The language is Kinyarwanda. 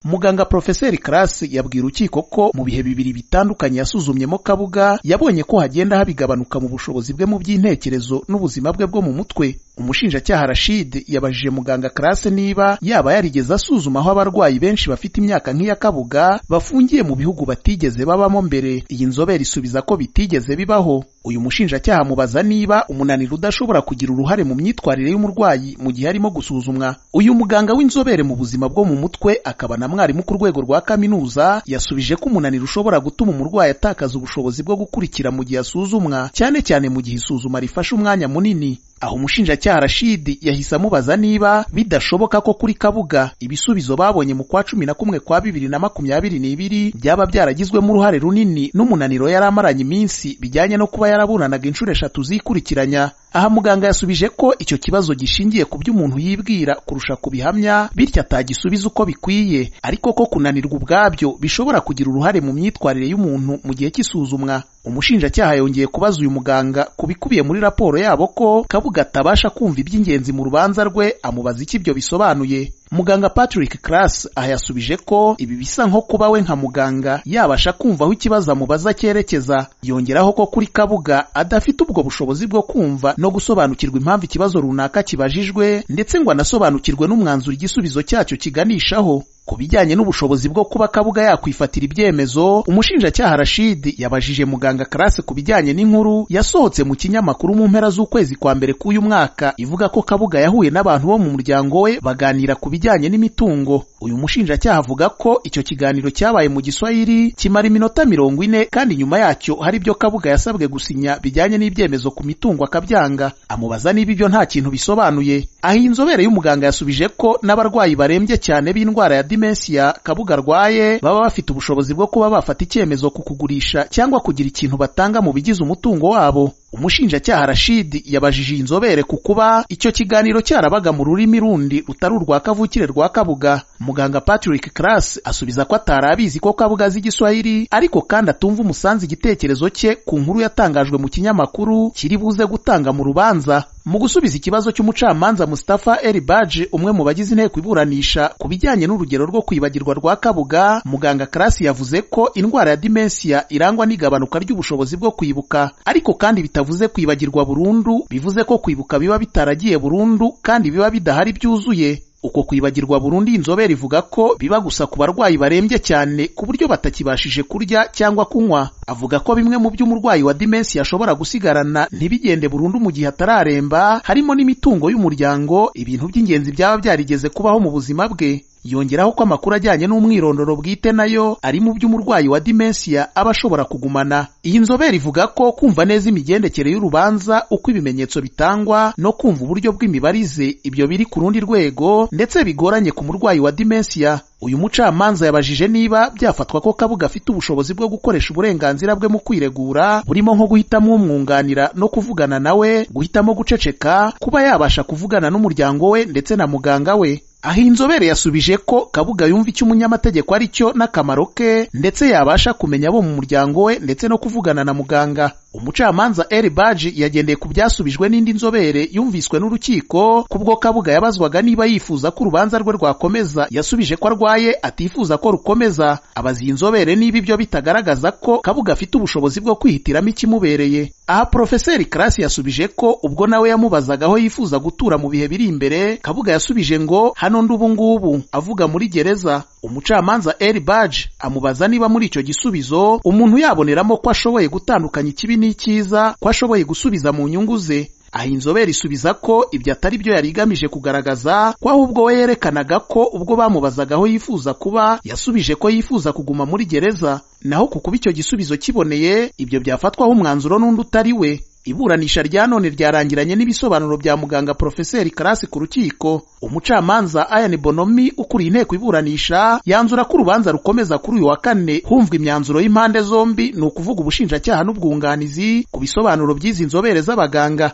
muganga porofeseri karasi yabwiye urukiko ko mu bihe bibiri bitandukanye yasuzumyemo kabuga yabonye ko hagenda habigabanuka mu bushobozi bwe mu by'intekerezo n'ubuzima bwe bwo mu mutwe umushinjacyaha rashid yabajije muganga karasi niba yaba yarigeze asuzuma aho abarwayi benshi bafite imyaka nk'iya kabuga bafungiye mu bihugu batigeze babamo mbere iyi nzobere isubiza ko bitigeze bibaho uyu mushinjacyaha amubaza niba umunaniro udashobora kugira uruhare mu myitwarire y'umurwayi mu gihe arimo gusuzumwa uyu muganga w'inzobere mu buzima bwo mu mutwe akaba na mwarimu ku rwego rwa kaminuza yasubije ko umunaniro ushobora gutuma umurwayi atakaza ubushobozi bwo gukurikira mu gihe asuzumwa cyane cyane mu gihe isuzuma rifashe umwanya munini aho umushinjacyaha rashidi yahise amubaza niba bidashoboka ko kuri kabuga ibisubizo babonye mu kwa cumi na kumwe kwa bibiri na makumyabiri n'ibiri byaba byaragizwemo uruhare runini n'umunaniro yari amaranye iminsi bijyanye no kuba yaraburanaga inshuro eshatu zikurikiranya aha muganga yasubije ko icyo kibazo gishingiye ku byo umuntu yibwira kurusha ku bihamya bityo atagisubiza uko bikwiye ariko ko kunanirwa ubwabyo bishobora kugira uruhare mu myitwarire y'umuntu mu gihe cy'isuzumwa umushinjacyaha yongeye kubaza uyu muganga ku bikubiye muri raporo yabo ko kabuga atabasha kumva iby'ingenzi mu rubanza rwe amubaza icyo ibyo bisobanuye muganga patrick class aha yasubije ko ibi bisa nko kuba we nka muganga yabasha kumva aho ikibazo amubaza cyerekeza yongeraho ko kuri kabuga adafite ubwo bushobozi bwo kumva no gusobanukirwa impamvu ikibazo runaka kibajijwe ndetse ngo anasobanukirwe n'umwanzuro igisubizo cyacyo kiganishaho ku bijyanye n'ubushobozi bwo kuba kabuga yakwifatira ibyemezo umushinjacyaha rashid yabajije muganga karasi ku bijyanye n'inkuru yasohotse mu kinyamakuru mu mpera z'ukwezi kwa mbere k'uyu mwaka ivuga ko kabuga yahuye n'abantu bo mu muryango we baganira ku bijyanye n'imitungo uyu mushinjacyaha avuga ko icyo kiganiro cyabaye mu giswahili kimara iminota mirongo ine kandi nyuma yacyo hari ibyo kabuga yasabwe gusinya bijyanye n'ibyemezo ku mitungo akabyanga amubaza niba ibyo nta kintu bisobanuye aho iyi nzobere y'umuganga yasubije ko n'abarwayi barembye cyane b'indwara ya dimensiya kabuga arwaye baba bafite ubushobozi bwo kuba bafata icyemezo ku kugurisha cyangwa kugira ikintu batanga mu bigize umutungo wabo umushinjacyaha rashid yabajije inzobere ku kuba icyo kiganiro cyarabaga mu rurimi rundi rutari urwa kavukire rwa kabuga muganga patrick class asubiza ko atarabizi ko kabuga azi igiswahili ariko kandi atumva umusanzu igitekerezo cye ku nkuru yatangajwe mu kinyamakuru kiri buze gutanga mu rubanza mu gusubiza ikibazo cy'umucamanza Mustafa Eribaje umwe mu bagize inteko iburanisha ku bijyanye n'urugero rwo kwibagirwa rwa Kabuga muganga Karasi yavuze ko indwara ya dementia irangwa n'igabanuka ry'ubushobozi bwo kwibuka ariko kandi bitavuze kwibagirwa burundu bivuze ko kwibuka biba bitaragiye burundu kandi biba bidahari byuzuye uko kwibagirwa burundu inzobere ivuga ko biba gusa ku barwayi barembye cyane ku buryo batakibashije kurya cyangwa kunywa avuga ko bimwe mu byo umurwayi wa dimensi ashobora gusigarana ntibigende burundu mu gihe atararemba harimo n'imitungo y'umuryango ibintu by'ingenzi byaba byarigeze kubaho mu buzima bwe yongeraho ko amakuru ajyanye n'umwirondoro bwite nayo ari mu by'umurwayi wa dimensiya aba ashobora kugumana iyi nzobere ivuga ko kumva neza imigendekere y'urubanza uko ibimenyetso bitangwa no kumva uburyo bw'imibarize ibyo biri ku rundi rwego ndetse bigoranye ku murwayi wa dimensiya uyu mucamanza yabajije niba byafatwa ko kabuga afite ubushobozi bwo gukoresha uburenganzira bwe mu kwiregura burimo nko guhitamo umwunganira no kuvugana nawe guhitamo guceceka kuba yabasha kuvugana n'umuryango we ndetse na muganga we aho inzobere yasubije ko kabuga yumva icyo umunyamategeko ari cyo n'akamaro ke ndetse yabasha kumenya abo mu muryango we ndetse no kuvugana na muganga umucamanza eri baji yagendeye ku byasubijwe n'indi nzobere yumviswe n'urukiko kubwo kabuga yabazwaga niba yifuza ko urubanza rwe rwakomeza yasubije ko arwaye atifuza ko rukomeza abaza iyi nzobere niba ibyo bitagaragaza ko kabuga afite ubushobozi bwo kwihitiramo ikimubereye aha porofeseri karasi yasubije ko ubwo nawe yamubazaga aho yifuza gutura mu bihe biri imbere kabuga yasubije ngo hano ndi ubu ngubu avuga muri gereza umucamanza eri baji amubaza niba muri icyo gisubizo umuntu yaboneramo ko ashoboye gutandukanya ikibi n'icyiza ko ashoboye gusubiza mu nyungu ze aha inzobere isubiza ko ibyo atari byo yari igamije kugaragaza ko ahubwo we yerekanaga ko ubwo bamubazaga aho yifuza kuba yasubije ko yifuza kuguma muri gereza naho ku kuba icyo gisubizo kiboneye ibyo byafatwaho umwanzuro n'undi utari we iburanisha rya none ryarangiranye n'ibisobanuro bya muganga porofeseri karasi ku rukiko umucamanza ayani bonomi ukuriye inteko iburanisha yanzura ko urubanza rukomeza kuri uyu wa kane humvwa imyanzuro y'impande zombi ni ukuvuga ubushinjacyaha n'ubwunganizi ku bisobanuro by'izi nzobere z'abaganga